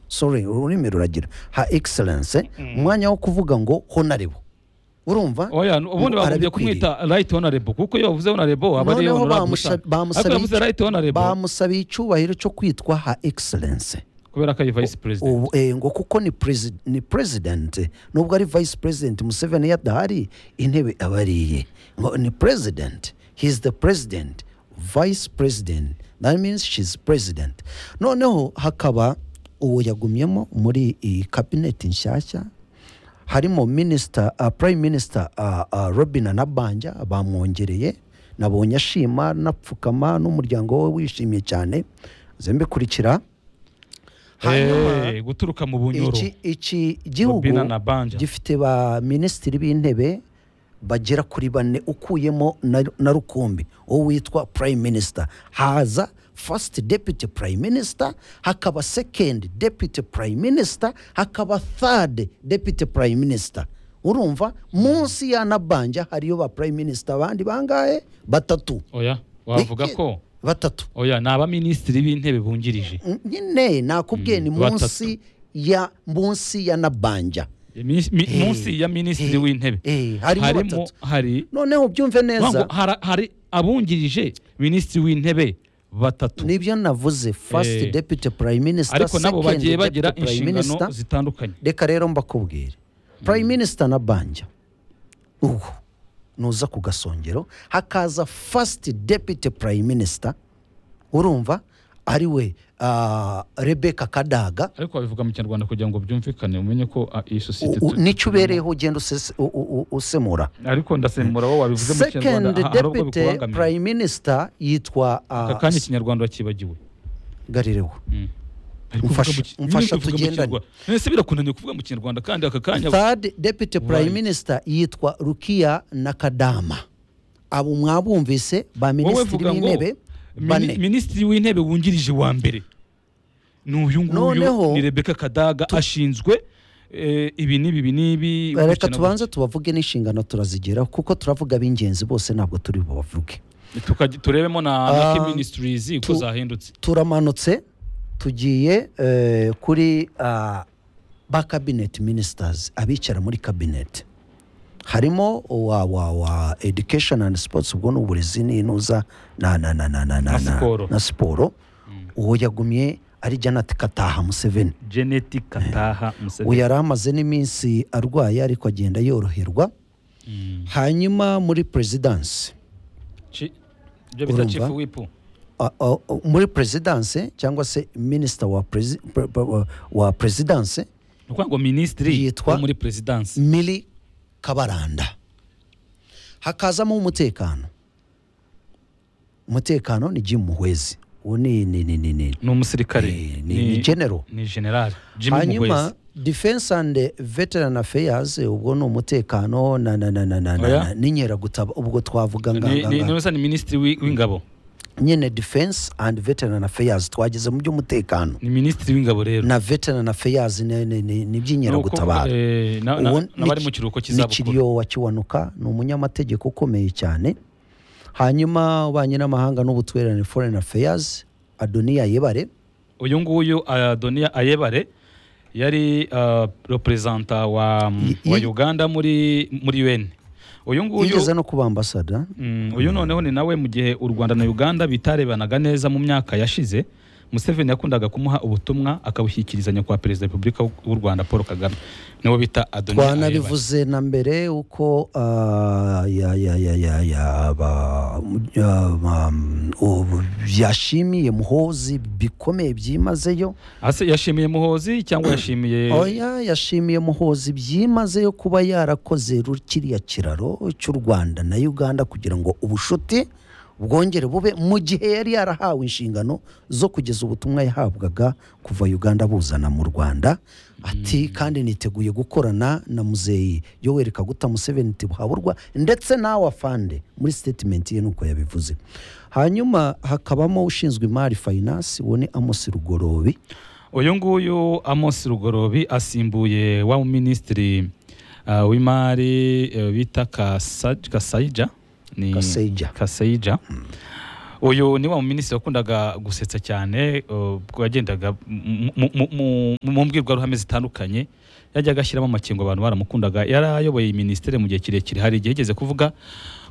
sorry ururimi ruragira ha excellence umwanya wo kuvuga ngo honorable urumva oya ubundi ngo bagombye arabikwiriye. kumwita right honorable kuko iyo bavuze honorable aba ari noneho honorable bamusha- gusa. ariko bamusabiye yavuze right honorable bamusabiye icyubahiro cyo kwitwa ha excellence kubera ko ari vice president ubu eh, ngo kuko ni perezida ni president nubwo ari vice president Museveni yadahari intebe aba ari iye ngo ni president he is the president vice president that means she is president noneho hakaba uwo yagumyemo muri iyi kabineti nshyashya harimo minisita uh, prime minister uh, uh, robin anabanja bamwongereye nabonye ashima napfukama n'umuryango we wishimye cyane zembikurikira hanyuma Eh, guturuka mu bunyoro iki iki gihugu Robina na Banja. gifite ba minisitiri b'intebe bagera kuri bane ukuyemo na, na rukumbi uwo witwa prime minister haza first deputy prime minister hakaba second deputy prime minister hakaba third deputy prime minister urumva munsi ya nabanja hariyo ba prime minister abandi bangahe batatu oya wavuga Iki- ko batatu oya ni abaminisitiri b'intebe bungirije nyine nakubwiye ni Mm, batatu. munsi ya munsi ya nabanja Mi- mi- Eh, munsi ya minisitiri eh, w'intebe eh, harimo batatu. hari noneho ubyumve Ntabwo neza hara- hari abungirije minisitiri w'intebe batatu nibyo navuze first Eh, deputy prime minister ariko nabo second bagiye deputy bagira prime minister. inshingano zitandukanye reka rero mbakubwire prime minister na banja ubu nuza ku gasongero hakaza first deputy prime minister urumva ari we ah, rebecca kadaga ariko babivuga mu kinyarwanda kugira ngo byumvikane umenye ko ah, iyi sosiyete U- u- tu- nicyo ubereyeho ugenda usese- u- u- u- usemura ariko ndasemura wowe wabivuze mu second kinyarwanda ah, hari ubwo deputy bikubangamiye prime minister yitwa ah, aka kanya ikinyarwanda wakibagiwe garireho Ariko Mfasha- uvuga mu ki- mfasha nyine uvuga mu tugendane. kinyarwanda. Ese birakunaniye kuvuga mu kinyarwanda kandi aka kanya third deputy prime Right. minister yitwa rukia nakadama abo mwabumvise ba wowe minisitiri vuga ngo b'intebe mini- bane minisitiri w'intebe wungirije wa mbere ni uyu Noneho- nguyu ni rebeka kadaga ashinzwe eh, ibi n'ibi ibi n'ibi reka gukurikirana- tubanze tubavuge n'inshingano turazigeraho kuko turavuga b'ingenzi bose ntabwo turi bubavuge Tukaj- turebemo na Ah, na Key ministries uko tu- zahindutse turamanutse tugiye eh, kuri ah, ba cabinet ministers abicara muri cabinet harimo wa wa wa education and sports ubwo ni uburezi n'intuza na na na na na na Na siporo. na siporo uwo yagumye ari janati kataha museveni geneti kataha uwo museveni yari amaze n'iminsi arwaye ariko agenda yoroherwa Mm. hanyuma muri perezidansi Chi- ibyo bita Urumva? chief wipu a- a- a- muri perezidanse cyangwa se minisita wa perezi- pe- pe- wa- wa perezidanse ni ukuvuga ngo minisitiri Yitwa- wo muri perezidansi mili kabaranda hakazamo umutekano umutekano ni jim muhwezi uwo ni ni ni ni ni ni umusirikare Eh, ni- ni general. ni generali jimmy hanyuma muhwezi defense and veteran affairs ubwo ni umutekano na na na na na na- Oya. na n'inkeragutaba ubwo twavuga nga- Ni- nga- ni nga- ni- ni minisitiri w'i- w'ingabo nyine defense and veteran affairs twageze mu by'umutekano ni minisitiri w'ingabo rero na veteran affairs ni- ni- ni ni iby'inkeragutabara Eh, na- na- Uwo ni- n'abari mu kiruhuko ni cy'izabukuru kiriyo wa kiwanuka ni umunyamategeko ukomeye cyane hanyuma ububanyi n'amahanga n'ubutwererane foreign affairs adoniya yebare uyu nguyu adoniya ayebare yari ah, representa wa, Y- wa y- uganda muri muri un uyu nguyu yigeze no kuba ambasada Mm, uyu noneho ni nawe mu gihe u rwanda na uganda bitarebanaga neza mu myaka yashize museveni yakundaga kumuha ubutumwa akabushyikiriza nyakubahwa perezida wa repubulika w'u rwanda paul kagame niwo bita adoniya ayebare twanabivuze na mbere uko ah, ya- ya- ya- ya- ya- ba- ya- ba- ubu- yashimiye muhozi bikomeye byimazeyo Ase yashimiye muhozi cyangwa yashimiye oya yashimiye muhozi byimazeyo kuba yarakoze ru- kiriya kiraro cy'u rwanda na uganda kugira ngo ubushuti bwongere bube mu gihe yari yarahawe inshingano zo kugeza ubutumwa yahabwaga kuva uganda buzana mu rwanda ati kandi niteguye gukorana na muzeyi yoweri kaguta museveni tibuhaburwa ndetse nawe afande muri sitatimenti ye nuko yabivuze hanyuma hakabamo ushinzwe imari fayinansi uwo ni amosi rugorobi uyu nguyu amos rugorobi asimbuye wa minisitiri ah, w'imari eh, bita Kasa- kasayija ni Kasayija. kasayija uyu ni wa minisitiri wakundaga gusetsa cyane uh, ubwo yagendaga mu- mu- mu- mu- mu mbwirwaruhame zitandukanye yajyaga ashyiramo amakingo abantu baramukundaga yarayoboye iyi minisiteri mu gihe kirekire hari igihe yigeze kuvuga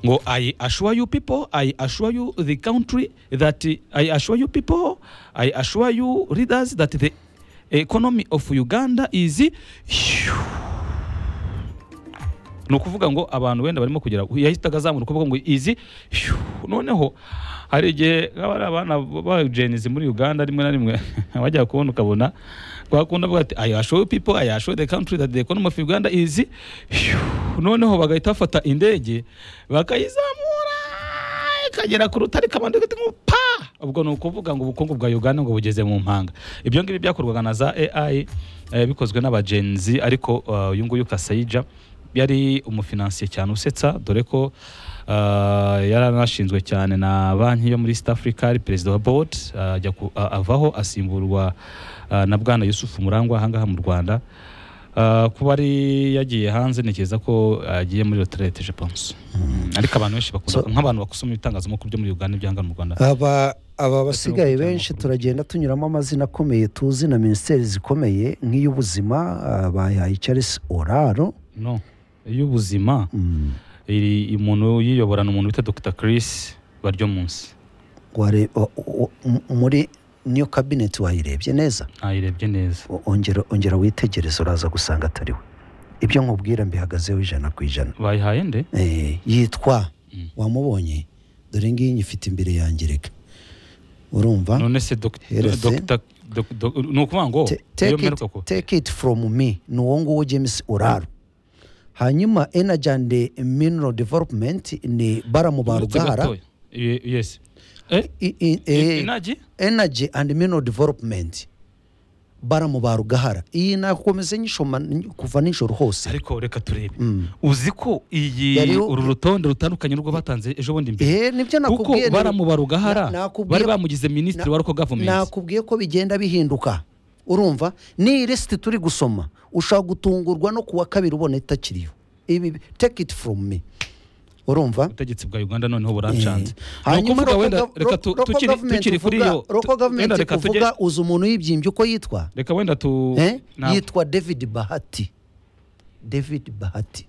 ngo i assure you people i assure you the country that i assure you people i assure you leaders that the economy of uganda is ni ukuvuga ngo abantu wenda barimo kugira yahitaga azamura ukuboko ngo izi hiu. noneho hari igihe haba hari abana bajenizi muri uganda rimwe na rimwe bajya kubona ukabona twakunda bavuga ati ayashowe pipo ayashowe the country that the economy of uganda izi noneho bagahita bafata indege bakayizamura ikagera ku rutare kabanda gati nko pa ubwo ni ukuvuga ngo ubukungu bwa Uganda ngo bugeze mu mpanga ibyo ngibi byakorwaga na za AI eh, bikozwe n'abagenzi ariko uh, uyu nguyu Kasayija yari umufinansiye cyane usetsa dore ko uh, yaranashinzwe cyane na banki yo muri East Africa ari perezida wa board uh, ajya ku- a- avaho asimburwa uh, na bwana Yusuf Murangwa ahangaha mu Rwanda Uh, kuba ari yagiye hanze ntekereza ko agiye muri retraite je pense ariko abantu benshi bakunda So- nk'abantu bakusoma ibitangazamakuru byo muri Uganda ibyanga mu Rwanda aba aba basigaye kujya mu benshi makuru. turagenda tunyuramo amazina akomeye tuzi na minisiteri zikomeye nk'iy'ubuzima bayahaye charles oraro no y'ubuzima Mm, iri umuntu yiyoborana umuntu bita Dr Chris baryo munsi ware- o- o- m- muri niyo kabineti wayirebye neza nayirebye neza O- ongera ongera witegereze uraza gusanga atari we ibyo nkubwira mbihagazeho ijana ku ijana bayihaye nde Eh, yitwa Mm. wamubonye dore ngiyi nyifite imbere yanjye reka urumva none se doc- Hereze. Dr doc- doc- ni ukuvuga ngo Te- iyo take it- mperuka ku take it from me ni uwo nguwo james uraro hanyuma energy and mineral development ni baramuba Uretse rugahara gatoya. Ye- yes eh I- i- i- eh, inagi energy and mineral development baramuba rugahara iyi nakomeze nyishoma kuva nijoro hose ariko reka turebe Mm. uzi ko iyi Yariho- uru rutonde rutandukanye rwo batanze ejo bundi imbere Eh, nibyo kuko nakubwiye baramuba rugahara Na- nakubwiye- bari bamugize minisitiri na- wa local government nakubwiye ko bigenda bihinduka urumva n'iyi lisiti turi gusoma ushobora gutungurwa no kuwa kabiri ubona itakiriyo ibi take it from me urumva ubutegetsi bwa uganda noneho Eh. burancanze ni hanyuma ukuvuga local wenda gov- reka ro- tu- local tukiri government tukiri kuri uvuga- iyo local tu- wenda government reka tujye uvuga uzi umuntu yibyimbye uko yitwa reka wenda tu Eh? ntabwo. yitwa david bahati david bahati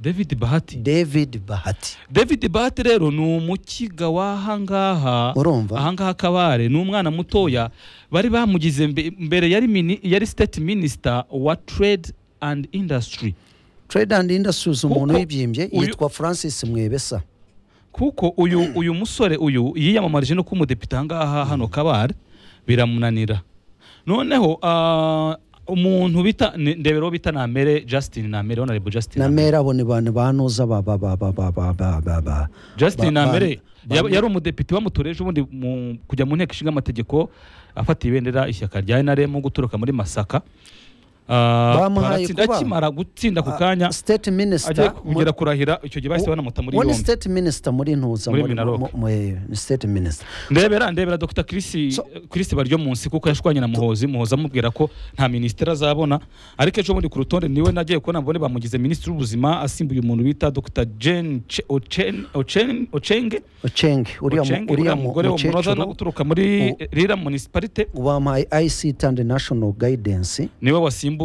david bahati david bahati david bahati rero ni umukiga w'ahangaha Urumva? ahangaha kabare ni umwana mutoya bari bamugize mbe- mbere yari mini, yari state minister wa trade and industry trade and industries umuntu Kuko yibyimbye uyu- yitwa francis mwebesa kuko uyu uyu musore uyu yiyamamarije no kuba umudepite ahangaha hano kabare biramunanira noneho ah, umuntu bita ni- ndebero bita namere justin namere honorable justin na Namere. mera abo ni bantu banuza ba ba ba ba ba ba ba ba ba justin ba- namere ba- yaba- yari umudepite wamutoreje ubundi mu- kujya mu nteko ishinga amategeko afata ibendera ishyaka rya nrm guturuka muri masaka Ah, Bamuhaye baratsinda- kuba- akimara gutsinda ku kanya state agiye minister kugera kurahira icyo gihe bahise banamuta muri muri yombi state minister muri ntuza Muri muri Minaloc. mu- mu- eh, ni state minister ndebera ndebera dr chris So- chris baryo munsi kuko yashwanye na muhozi muhozi amubwira ko nta minisitiri azabona ariko ejo bundi ku rutonde niwe nagiye kubona mbone bamugize minisitiri w'ubuzima asimbuye umuntu bita dr jen Che- Ochen- Ochen- ochenge ocheng uriya mu- Ochenge, uriya uriya mu- mugore umunoza no mukecuru guturuka muri U- rira municipalite bamuhaye ict and national guidance niwe wasimbuye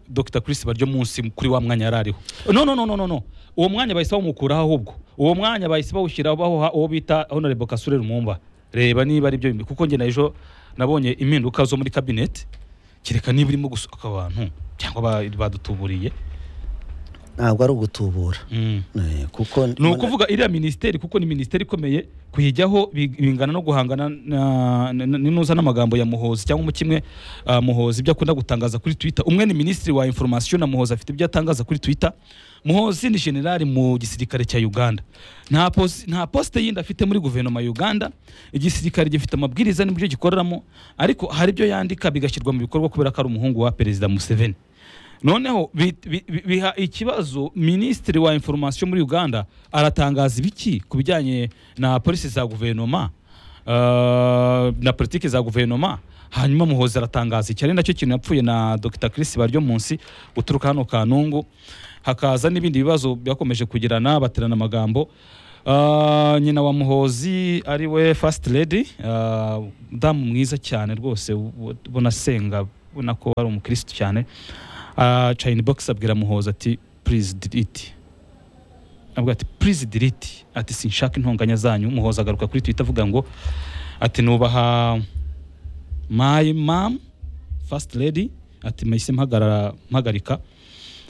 dr chris baryo munsi kuri wa mwanya yari ariho no no no no no no uwo mwanya bahise bawumukuraho ahubwo uwo mwanya bahise bawushyiraho bahuha uwo bita honorable kasure rumumba reba niba ari byo bimwe kuko njye na ejo nabonye impinduka zo muri kabineti kereka niba irimo gusohoka abantu cyangwa ba- badutuburiye ntabwo ari ugutubura Mm. Eh, kuko ni ukuvuga iriya minisiteri kuko ni minisiteri ikomeye kuyijyaho bi- bingana no guhangana na- na- na- ninuza n'amagambo ya muhozi cyangwa umukimwe ah, muhozi ibyo akunda gutangaza kuri twitter umwe ni minisitiri wa inforomasiyo na muhozi afite ibyo atangaza kuri twitter muhozi ni generali mu gisirikare cya uganda nta posi- nta posite yindi afite muri guverinoma ya uganda igisirikare gifite amabwiriza n'ibyo gikoreramo ariko hari ibyo yandika bigashyirwa mu bikorwa kubera ko ari umuhungu wa perezida museveni noneho bi- bi- bi- biha ikibazo minisitiri wa inforomasiyo muri uganda aratangaza ibiki ku bijyanye na polisi za guverinoma ah, na politiki za guverinoma hanyuma muhozi aratangaza iki ari nacyo kintu yapfuye na dr chris baryo munsi uturuka hano kanungu hakaza n'ibindi bibazo byakomeje kugirana baterana amagambo Ah, nyina wa muhozi ari we first lady ah, umudamu mwiza cyane rwose u- ubona asenga ubona ko ari umukirisitu cyane Ah, chayini box abwira muhozi ati please delete avuga ati please delete ati sinshaka intonganya zanyu muhozi agaruka kuri twitter avuga ngo ati nubaha my mom first lady ati mpahise mpagarara mpagarika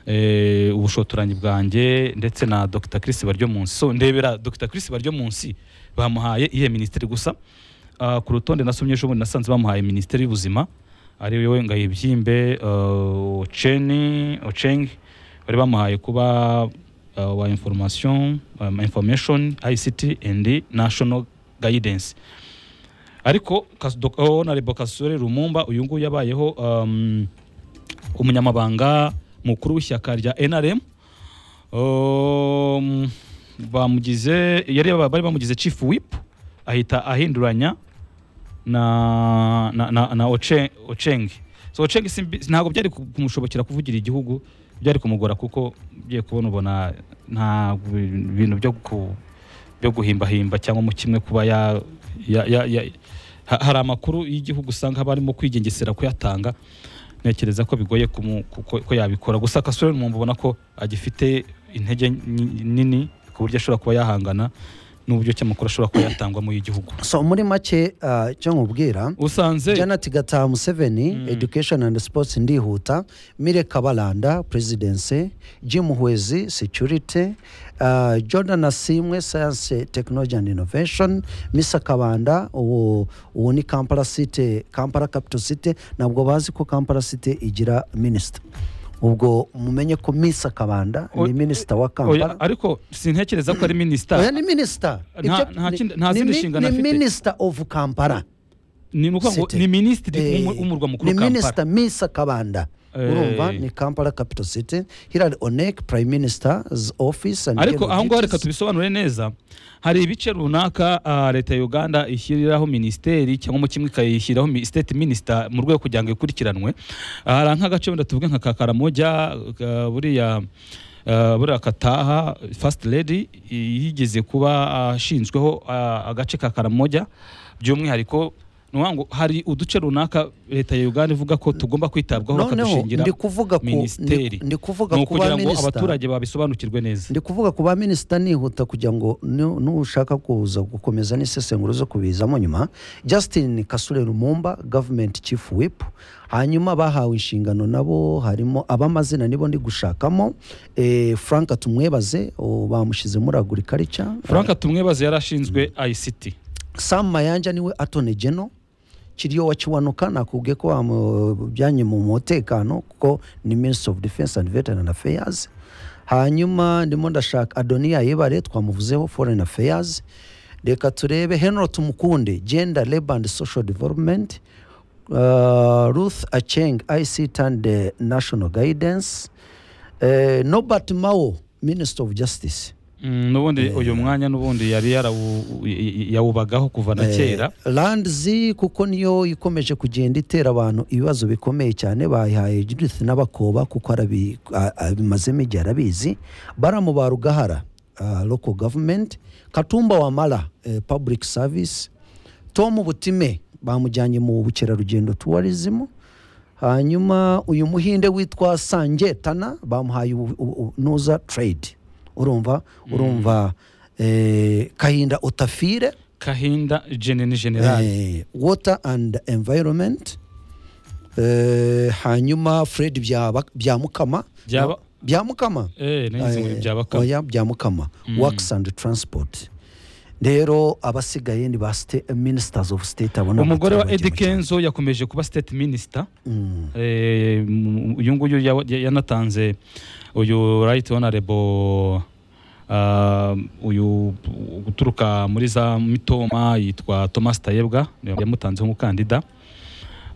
eh, ubushotoranyi bwanjye ndetse na dr chris baryo munsi so ndebera dr chris baryo munsi bamuhaye iyihe minisiteri gusa Ah, ku rutonde nasomye ejo bundi nasanze bamuhaye minisiteri y'ubuzima ari we ngayibyimbe ocheni ocheng bari bamuhaye kuba uh, wa information um, information ict and national guidance ariko Kas- Dok- honorable kasore rumumba uyu nguyu yabayeho um, umunyamabanga mukuru w'ishyaka rya nrm um, bamugize yari bari bamugize chief whip ahita ahinduranya na na na, na Oche- Ocheng so Ocheng simbi- ntabwo byari ku- kumushobokera kuvugira igihugu byari kumugora kuko ugiye kubona ubona nta bintu byo ku byo guhimbahimba cyangwa mu kimwe kuba ya, ya, ya, ya ha- hari amakuru y'igihugu usanga haba harimo kwigengesera kuyatanga ntekereza ko bigoye kumu, kuko, ko yabikora gusa kasore mu mbona ko agifite intege nyi- nini ku buryo ashobora kuba yahangana n'uburyo ki amakuru ashobora kuba yatangwamo y'igihugu so muri make ah, icyo nkubwira usanze janet gataha museveni Mm. education and sports ndihuta mire kabaranda presidency jim hwezi security uh, jordan asimwe science technology and innovation misa kabanda uwo, uwo ni kampala city kampala capital city ntabwo bazi ko kampala city igira minisita ubwo mumenye ko misa kabanda O- ni minisita wa oya kampala ariko sintekereza ko ari oya minisita ni minisita Nta- nta kindi- nta zindi nshingano afite. minisita ofu kampala ni ukuvuga ngo City. ni minisitiri Eh, w'umu- w'umurwa mukuru ni kampala minisita misa kabanda Eh. urumva ni kampala capital city hilary onek prime minister's office and ariko general aho ngaho reka duties. tubisobanure neza hari ibice runaka ah, leta ya uganda ishyiriraho minisiteri cyangwa mu kimwe ikayishyiraho mi- state minister mu rwego kugira ngo ikurikiranwe Ah, hari nk'agace wenda tuvuge nka kakaramoja ah, buriya ah, buriya kataha first lady i- yigeze kuba ashinzweho ah, agace ka karamoja by'umwihariko ni ukuvuga ngo hari uduce runaka leta ya uganda ivuga ko tugomba kwitabwaho noneho bakadushingira ndi kuvuga ku minisiteri. ndi- ndi kuvuga ni ku ba ukugira ngo minisita abaturage babisobanukirwe neza ndi kuvuga ku ba minisita nihuta kugira ngo nu- nushaka kuza gukomeza n'isesenguro zo kubizamo nyuma justin kasure rumumba government chief whip hanyuma bahawe inshingano nabo harimo abamazina nibo ndi gushakamo eh, frank tumwebaze uwo bamushyize muri agriculture frank tumwebaze yari ashinzwe ict sam mayanja niwe atone geno kiriyo wa kiwanuka nakubwiye ko bamujyanye mu mutekano kuko ni minister of defense and veteran affairs hanyuma ndimo ndashaka adoniya yebare twamuvuzeho foreign affairs reka turebe henry tumukunde gender labor and social development uh, ruth acheng ict and uh, national guidance uh, nobert mao minister of justice Mm, n'ubundi uyu mwanya n'ubundi yari yarawu- y- yawubagaho kuva na kera Eh, Landzi kuko niyo ikomeje kugenda itera abantu ibibazo bikomeye cyane bayihaye Judith n'abakoba kuko arabi- a- abimazemo igihe arabizi baramuba Rugahara uh, local government Katumba Wamala eh, public service Tom Butime bamujyanye mu bukerarugendo tourism hanyuma uyu muhinde witwa Sanje Tana bamuhaye ubu- ubu- ubu- nuza trade urumva urumva eh, Kahinda Utafire kahinda jene ni general Eh, water and environment Eh, hanyuma fred Byaba- byamukama byaba byamukama eh nagize ngo ni Eh, byabaka oya, byamukama Mm. works and transport rero abasigaye ni ba sta- ministers of state abona umugore wa abaturage Eddie mu- kenzo yakomeje kuba state minister Mm. Eh, m- uyu nguyu yawa- ya- yanatanze uyu right honorable ah, uyu guturuka muri za mitoma yitwa thomas tayebwa yamutanzeho umukandida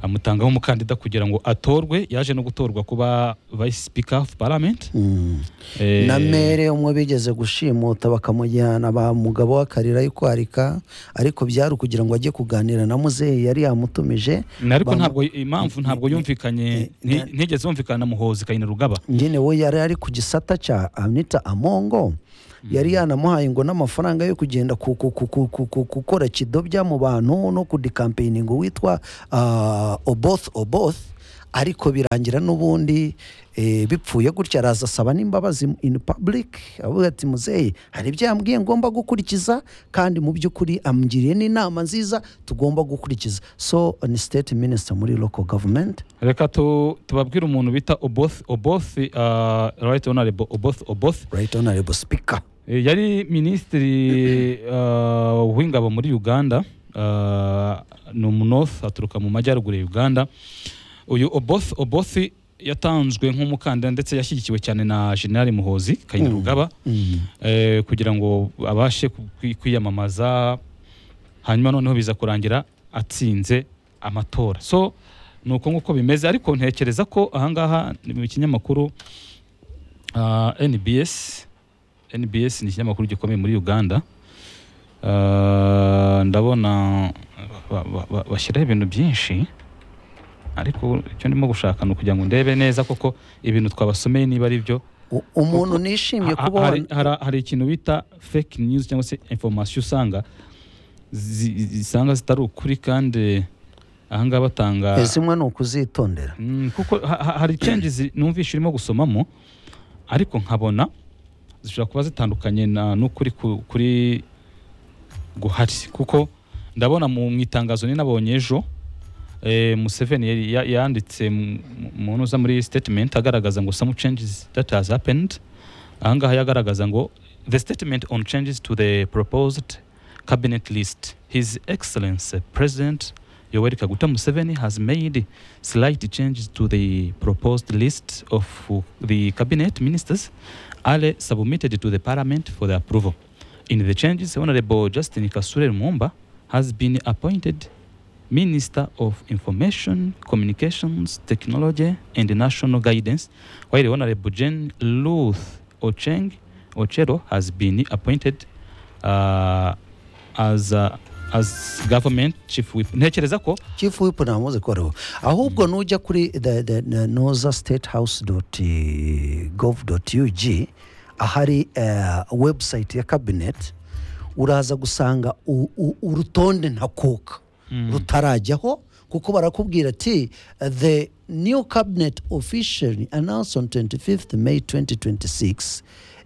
amutangaho umukandida kugira ngo atorwe yaje no gutorwa kuba vice speaker of parliament Mm. Eh, na mere umwe bigeze gushimuta bakamujyana ba mugabo w'akarira yo kwarika ariko byari ukugira ngo ajye kuganira na muzehe yari yamutumije na- ariko bamu- ntabwo impamvu ntabwo yumvikanye ni- nti- ntigeze yumvikana na muhozi kayina rugaba nyine we yari ari ku gisata cya anita amongo yari yanamuhaye ngo n'amafaranga yo kugenda ku- ku- ku- ku- ku- ku- gukora kidobya mu bantu no kudikampeyininga witwa ah, oboth oboth ariko birangira n'ubundi eh, bipfuye gutya araza asaba n'imbabazi in public avuga ati muzehe hari ibyo yambwiye ngomba gukurikiza kandi mu by'ukuri amugiriye n'inama nziza tugomba gukurikiza so ni state minister muri local government reka tu- tubabwire umuntu bita oboth oboth ah, right honorable oboth oboth right honorable speaker Eh, yari minisitiri ah, w'ingabo muri uganda ah, ni umunoth aturuka mu majyaruguru ya uganda uyu oboth oboth yatanzwe nk'umukandida ndetse yashyigikiwe cyane na generali muhozi kayirugaba Mm. eh, kugira ngo abashe ku- kwi- kwiyamamaza hanyuma noneho biza kurangira atsinze amatora so ni uko nguko bimeze ariko ntekereza ko ahangaha ni mu kinyamakuru ah, NBS NBS ni ikinyamakuru gikomeye muri Uganda Ah, ndabona ba- ba- ba- bashyiraho ibintu byinshi ariko icyo ndimo gushaka ni ukugira ngo ndebe neza koko ibintu twabasomeye niba ari byo U- umuntu nishimiye Ha- kuba hari, wa- hari, hari ikintu bita fake news cyangwa se information usanga zi- zisanga zitari ukuri kandi ahangaha batanga zimwe ni ukuzitondera Mm, kuko ha- ha- hari changes numvisha urimo gusomamo ariko nkabona zishobora kuba zitandukanye na n'ukuri ku- kuri guhari kuko ndabona mu mu itangazo ni nabonye ejo eh, Museveni yari- ya- yanditse mu- mu- mu ntuza muri statement agaragaza ngo some changes that has happened ahangaha yagaragaza ngo the statement on changes to the proposed cabinet list his excellency president yoweri kaguta museveni has made slight changes to the proposed list of the cabinet ministers are submitted to the parliament for the approval in the changes honorable justin kasure lumumba has been appointed Minister of Information, Communications, Technology and National Guidance, while the Honorable Jane Luth Ocheng Ochero has been appointed uh, as, uh, as government chief whip. Ntekereza ko chief whip ntamuzi ko ariho ahubwo nujya kuri the- the- the noza state house dot gov dot ug ahari eh, website ya cabinet uraza gusanga u- u- urutonde ntakuka rutarajyaho kuko barakubwira ati the new cabinet officially announced on 25th may 2026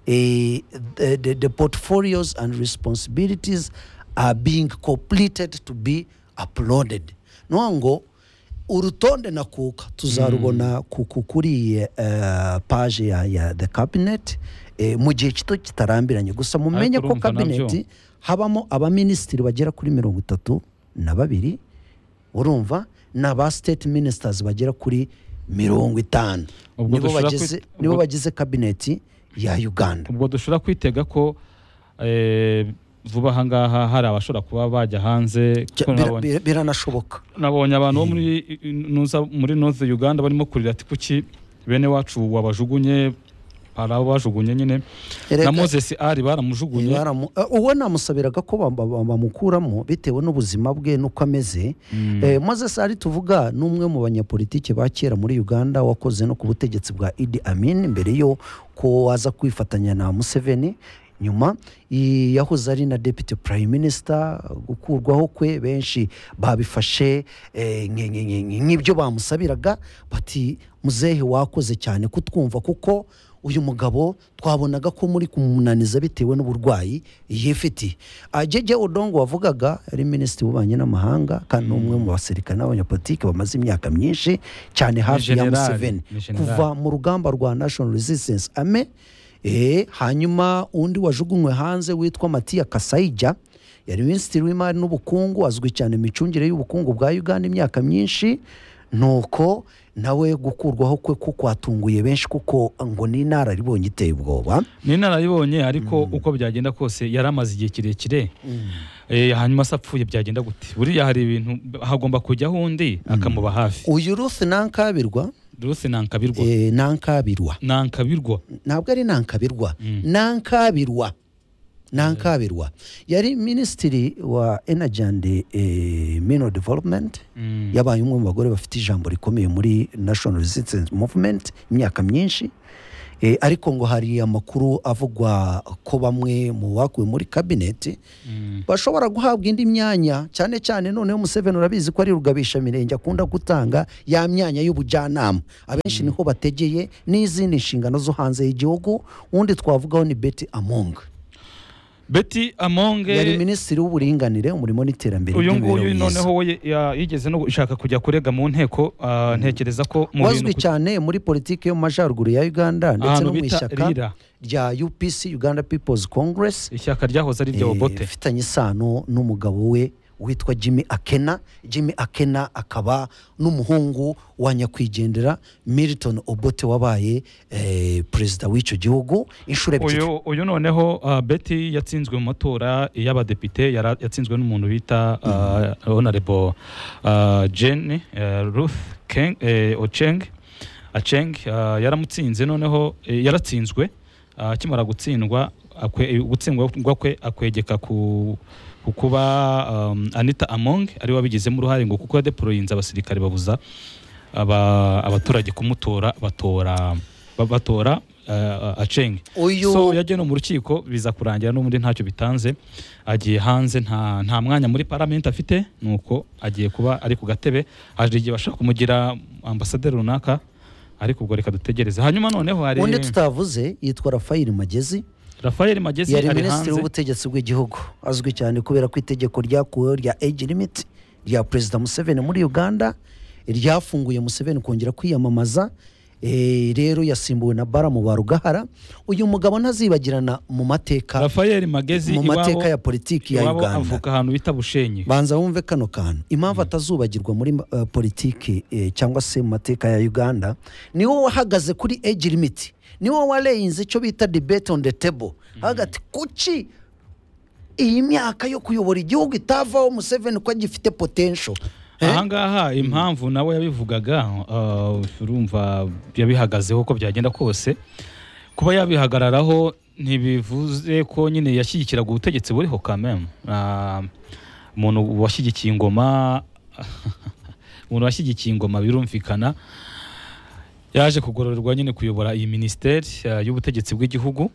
eh, the, the, the portfolios and responsibilities are being completed to be uploaded no ngo urutonde nakuka tuzarubona ku- ku- kuri eh, page ya, ya the cabinet eh, mu gihe kito kitarambiranye gusa mumenye ko urumva nabyo. cabinet habamo abaminisitiri bagera kuri mirongo itatu na babiri urumva n'aba state ministers bagera kuri mirongo itanu Ubwo nibo dushobora bagize kwit- nibo ubwo- bagize kabineti ya uganda ubwo dushobora kwitega ko eh, vuba aha ngaha hari abashobora kuba bajya hanze Cya- kuko bira- nabonye- bira- biranashoboka nabonye abantu bo muri nuza muri North Uganda barimo kurira ati kuki bene wacu wabajugunye hari abo bajugunye nyine Erega- na Moses ari baramujugunye Baramu- eh, uwo namusabiraga ko bam- bam- bamukuramo bitewe n'ubuzima bwe n'uko ameze Eh, moses ari tuvuga ni umwe mu banyapolitike ba kera muri uganda wakoze no ku butegetsi bwa idi amin mbere yo ko waza kwifatanya na museveni nyuma i- yahoze ari na deputy prime minister gukurwaho kwe benshi babifashe eh, nk- nk- nk- nk'ibyo bamusabiraga bati muzehe wakoze cyane kutwumva kuko uyu mugabo twabonaga ko muri kumunaniza bitewe n'uburwayi yifitiye ajeje odongo wavugaga yari minisitiri w'ububanyi n'amahanga kandi ni umwe mu basirikare n'abanyapolitiki bamaze imyaka myinshi cyane hafi ya generali, museveni ni generali. kuva mu rugamba rwa national resistance ame eh, hanyuma undi wajugunywe hanze witwa matiya kasayija yari minisitiri w'imari n'ubukungu azwi cyane mu micungire y'ubukungu bwa uganda imyaka myinshi nuko nawe gukurwaho kwe ko kwatunguye benshi kuko ngo ni inararibonye iteye ubwoba ni inararibonye ariko uko byagenda kose yari amaze igihe kirekire Eh, hanyuma se apfuye byagenda gute buriya hari ibintu hagomba kujyaho undi akamuba hafi uyu ruth nankabirwa Ruth nankabirwa eh, nankabirwa nankabirwa ntabwo ari nankabirwa nankabirwa nankabirwa yari minisitiri wa energy and eh, mineral development yabaye umwe mu bagore bafite ijambo rikomeye muri national resistance movement imyaka myinshi Eh, ariko ngo hari amakuru avugwa ko bamwe mu bakuwe muri kabineti bashobora guhabwa indi myanya cyane cyane noneho Museveni urabizi ko ari rugabisha mirenge akunda gutanga ya myanya y'ubujyanama abenshi niho bategeye n'izindi nshingano zo hanze y'igihugu undi twavugaho ni Betty Among beti amonge yari minisitiri w'uburinganire umurimo n'iterambere uyu nguyu ry'imibereho myiza. noneho we ya- yigeze no gushaka kujya kurega mu nteko ah, ntekereza ko mu bintu wazwi ku- cyane muri politiki yo mu majyaruguru ya uganda ndetse Ahantu no mu bita ishyaka RIRA. rya upc uganda people's congress ishyaka ryahoze ari irya eh, obote ifitanye isano n'umugabo we witwa jimmy akena jimmy akena akaba n'umuhungu wa nyakwigendera milton obote wabaye eh, perezida w'icyo gihugu inshuro ebyiri uyu uyu noneho ah, beti yatsinzwe mu matora y'abadepite yara- yatsinzwe n'umuntu bita ah, honorable ah, jane eh, ruth Keng- eh, ocheng acheng ah, yaramutsinze noneho eh, yaratsinzwe ah, akimara gutsindwa akwe- eh, gutsindwa kwe akwegeka ku ku kuba um, anita among ari wabigizemo uruhare ngo kuko yadeporoyinze abasirikare babuza aba- abaturage kumutora batora ba- batora eh, acenge uyu so yagiye no mu rukiko biza kurangira n'ubundi ntacyo bitanze agiye hanze nta, nta mwanya muri paramenti afite nuko agiye kuba ari ku gatebe hari igihe bashaka kumugira ambasaderi runaka ariko ubwo reka dutegereze hanyuma noneho hari undi tutavuze yitwa rafayeli magezi Rafael Magezi yari ari minisitiri hanze w'ubutegetsi bw'igihugu azwi cyane kubera ko itegeko ryakuweho rya age limit rya perezida museveni muri uganda ryafunguye museveni kongera kwiyamamaza Eh, rero yasimbuwe na bara mu barugahara uyu mugabo ntazibagirana mu mateka Rafael Magezi mu mateka ya iwabo politiki ya iwabo uganda avuka ahantu bita Bushenyi banza wumve kano kantu impamvu atazubagirwa muri uh, politiki eh, cyangwa se mu mateka ya uganda ni wowe wahagaze kuri age limit ni wowe wareyinze icyo bita debate on the table hagati kuki iyi myaka yo kuyobora igihugu itavaho museveni ko agifite potential Eh? ahangaha impamvu nawe yabivugaga uh, urumva yabihagazeho uko byagenda kose kuba yabihagararaho ntibivuze ko nyine yashyigikiraga ubutegetsi buriho kamemu umuntu washyigikiye ingoma umuntu washyigikiye ingoma birumvikana yaje kugororerwa nyine kuyobora iyi minisiteri uh, y'ubutegetsi bw'igihugu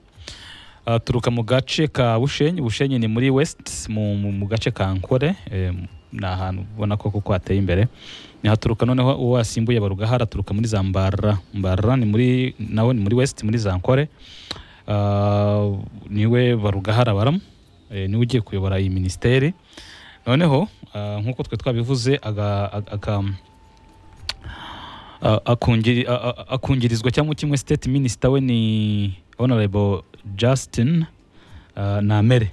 aturuka mu gace ka bushenyi bushenyi ni muri west mu, mu, mu gace ka nkore eh, ni ahantu ubona ko kuko hateye imbere haturuka noneho uwo wasimbuye barugahara aturuka muri za mbara mbara ni muri nawe ni muri west muri za nkore Ah, niwe barugahara baramu eh, niwe ugiye kuyobora iyi minisiteri noneho ah, nk'uko twe twabivuze aga, aga, aga a- akungiri- a- a- akungirizwa cyangwa kimwe state minister we ni honorable justin uh, namere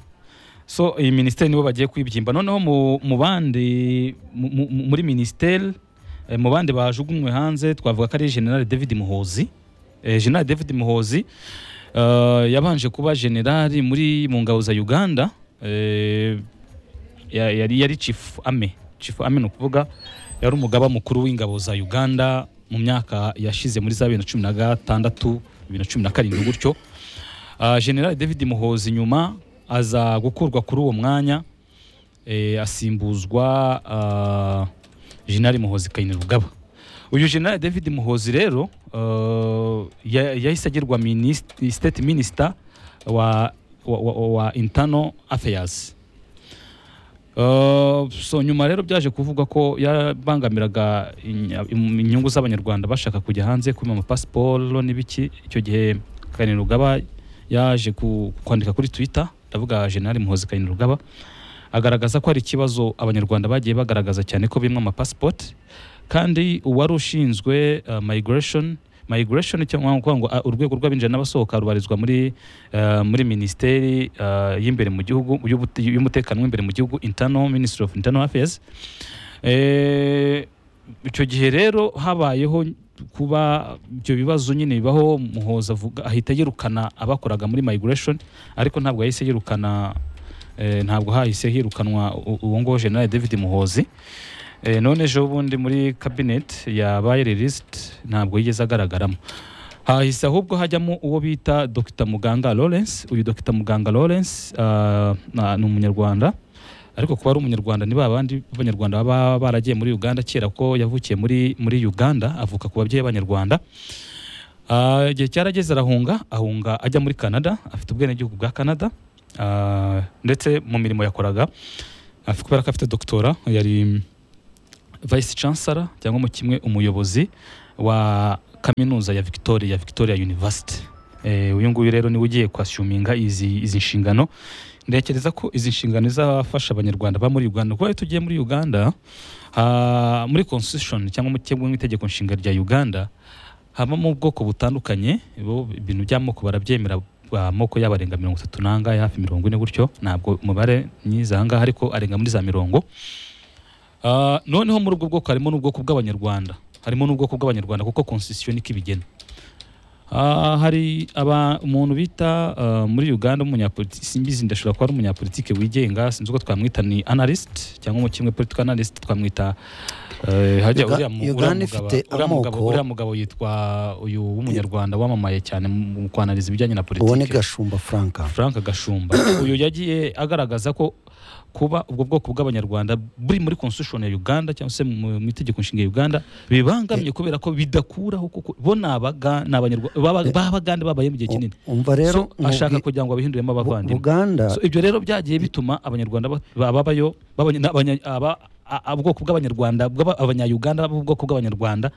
so iyi minisiteri nibo bagiye kwibyimba noneho mu, mu bandi mu, mu- mu- muri minisiteri eh, mu bandi bajugunywe hanze twavuga ko ari general david muhozi eh, general david muhozi uh, yabanje kuba generali muri mu ngabo za uganda eh, ya- yari yari chief ame chief ame ni ukuvuga yari umugaba mukuru w'ingabo za uganda mu myaka yashize muri za bibiri na cumi na gatandatu bibiri na cumi na karindwi gutyo Ah, general david muhozi nyuma aza gukurwa kuri uwo mwanya eh, asimbuzwa ah, general muhozi kayinirugaba uyu general david muhozi rero ah, ya- yahise agirwa minisitiri- state minister wa, wa, wa, wa internal affairs Uh, so nyuma rero byaje kuvugwa ko yabangamiraga inya- im- inyungu z'abanyarwanda bashaka kujya hanze kuba amapasiporo n'ibiki icyo gihe kanirugaba yaje ku- kwandika kuri twitter ndavuga general muhozi kanirugaba agaragaza ko hari ikibazo abanyarwanda bagiye bagaragaza cyane ko bimwe amapasipoti kandi uwari ushinzwe uh, migration migration cyangwa kuvuga ngo uh, urwego rw'abinjira n'abasohoka rubarizwa muri uh, muri minisiteri uh, y'imbere mu gihugu y'ubute- y'umutekano w'imbere mu gihugu internal ministry of internal affairs eh, icyo gihe rero habayeho kuba ibyo bibazo nyine bibaho muhoza avuga ahita yirukana abakoraga muri migration ariko ntabwo yahise yirukana eh, ntabwo hahise hirukanwa u- uwo nguwo general david muhozi Eh, none ejo bundi muri cabinet yabaye released ntabwo yigeze agaragaramo hahise ahubwo hajyamo uwo bita dr muganga lawrence uyu dr muganga lawrence ah, na- ni umunyarwanda ariko kuba ari umunyarwanda ni ba bandi b'abanyarwanda baba baragiye muri uganda kera ko yavukiye muri, muri uganda avuka ku babyeyi b'abanyarwanda Ah, igihe cyarageze arahunga ahunga ajya muri canada afite ubwenegihugu bwa canada Ah, ndetse mu mirimo yakoraga afite kubera ko afite doctora yari vice chancellor cyangwa mu kimwe umuyobozi wa kaminuza ya victoria victoria university Eh, uyu nguyu rero niwe ugiye kwasuminga izi, izi nshingano ntekereza ko izi nshingano izafasha abanyarwanda ba muri uganda kuko iyo tugiye muri uganda ah, muri constitution cyangwa mu kimwe mu itegeko nshinga rya uganda habamo ubwoko butandukanye bo ibintu by'amoko barabyemera amoko yabo arenga mirongo itatu n'angahe hafi mirongo ine gutyo ntabwo umubare myiza ahangaha ariko arenga muri za mirongo Ah, noneho muri ubwo bwoko harimo n'ubwoko bw'abanyarwanda harimo n'ubwoko bw'abanyarwanda kuko constitution niko ibigena Ah, hari aba umuntu bita ah, muri Uganda umunyapolitiki simbizi ndashobora kuba ari umunyapolitike wigenga sinzi uko twamwita ni analyst cyangwa mu kimwe political analyst twamwita eh, hajya Uga- uriya mu- Uganda uriya mugabo- ifite uriya mugabo- amoko- uriya mugabo yitwa uyu w'umunyarwanda wamamaye cyane mu mu kwanaliza ibijyanye na uwo ni politiki gashumba franka Frank Gashumba uyu yagiye agaragaza ko kuba ubwo bwoko bw'abanyarwanda buri muri constitution ya Uganda cyangwa se mu mu itegeko nshinga ya Uganda bibangamye kubera ko bidakuraho kuko bo ni abaga- ni abanyarwa- baba- b'abagande babaye mu gihe kinini umva rero so, ashaka nkubwi- kugira ngo abahinduremo Bu- abavandimwe buganda so, ibyo rero byagiye bituma abanyarwanda ba- ba- babayo babanye- n'abanya- aba- a- a- ubwoko bw'abanyarwanda bw'aba- abanyayuganda b'ubwoko bw'abanyarwanda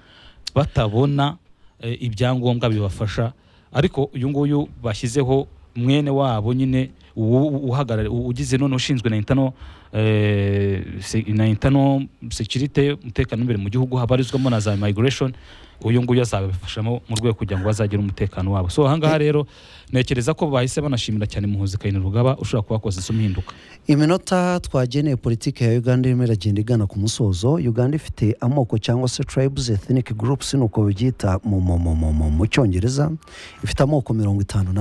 batabona eh, ibyangombwa bibafasha ariko uyu nguyu bashyizeho mwene wabo nyine uwo uhagarariye ugize none ushinzwe na intano eh, se- na intano security umutekano imbere mu gihugu habarizwamo na za migration uyu nguyu azabifashamo mu rwego kugira ngo bazagire umutekano wabo so ahangaha rero ntekereza ko bahise banashimira cyane muhuzi kayini rugaba ushobora kuba wakoze isomo ihinduka iminota twageneye politiki ya uganda irimo iragenda igana ku musozo uganda ifite amoko cyangwa se tribes ethnic groups ni uko babyita mu, mu, mu, mu, mu, mu cyongereza ifite amoko mirongo itanu na